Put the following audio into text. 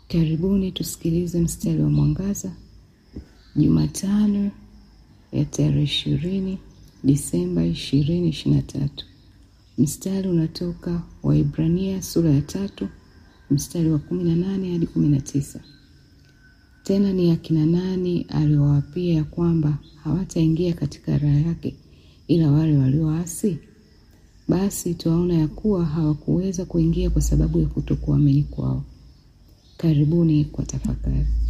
Karibuni tusikilize mstari wa mwangaza Jumatano ya tarehe ishirini Disemba ishirini ishirini na tatu. Mstari unatoka Waibrania sura ya tatu mstari wa kumi na nane hadi kumi na tisa. Tena ni akina nani aliwaapia ya kwamba hawataingia katika raha yake ila wale walioasi? Basi twaona ya kuwa hawakuweza kuingia kwa sababu ya kutokuamini kwao. Karibuni kwa tafakari.